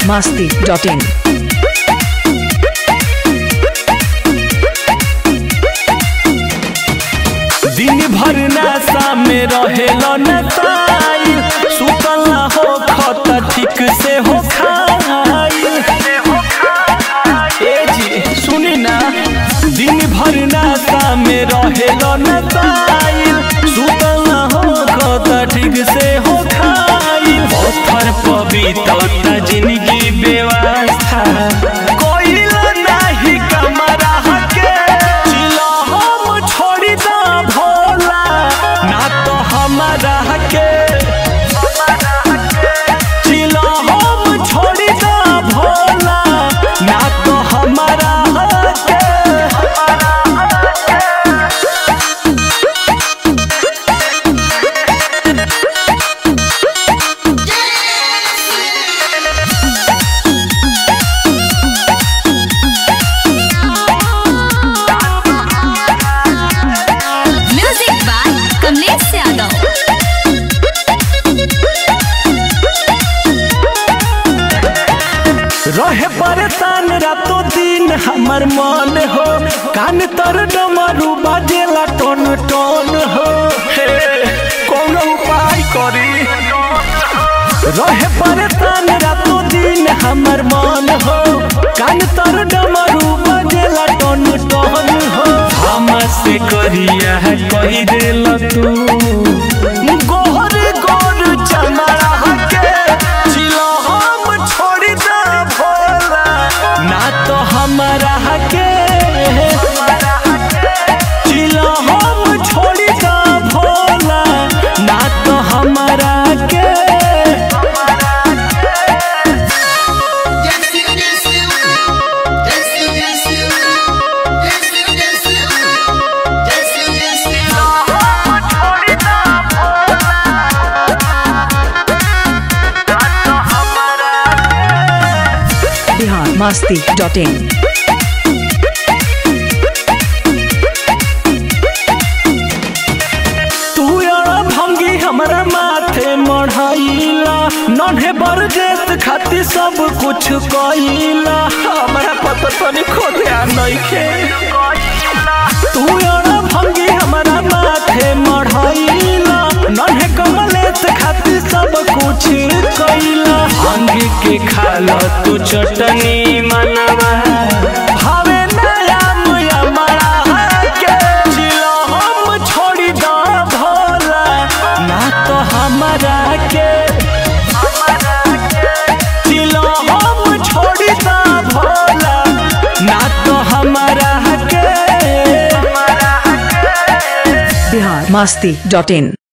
biharmasti.in दिन भर नशा में रहेलो नताई सुतल ना हो खत ठीक से हो खाई ए जी सुनी ना दिन भर नशा में रहेलो नताई सुतल ना हो खत ठीक से हो खाई पत्थर पवित्र जिंदगी व्यवस्था कोइला नाही कमरा के चिलो हम छोड़ी दा भोला ना तो हमारा के चिलो हम छोड़ी दा भोला ना तो हमारा के म्यूजिक बाय कमलेश यादव रहे परेशान रातों दिन हमर मन हो कान तर डमरू बाजेला टन टन हो हे कोनो उपाय करी रहे परेशान रातों दिन हमर मन हो कान तर डमरू बाजेला टन टन हो हमसे करिया है कही दिल तू गोहर गोर चमड़ा के चिलो हम छोड़ी दा भोला ना तो हमारा के चिलो हम छोड़ी दा भोला ना तो हमारा के biharmasti.in तू यारा भंगी हमरा माथे मढ़ाइला नन्हे बरदेस खातिर सब कुछ कइला हमरा पता तनी खोदे आ नइखे तू यारा भंगी हमरा माथे मढ़ाइला नन्हे कमलेस खातिर सब कुछ कइला भांग के खाला तू चटनी मनवा भावे नया मुया मरा के चिलो हम छोड़ी दा भोला ना तो हमारा के चिलो हम छोड़ी दा भोला ना तो हमारा के biharmasti.in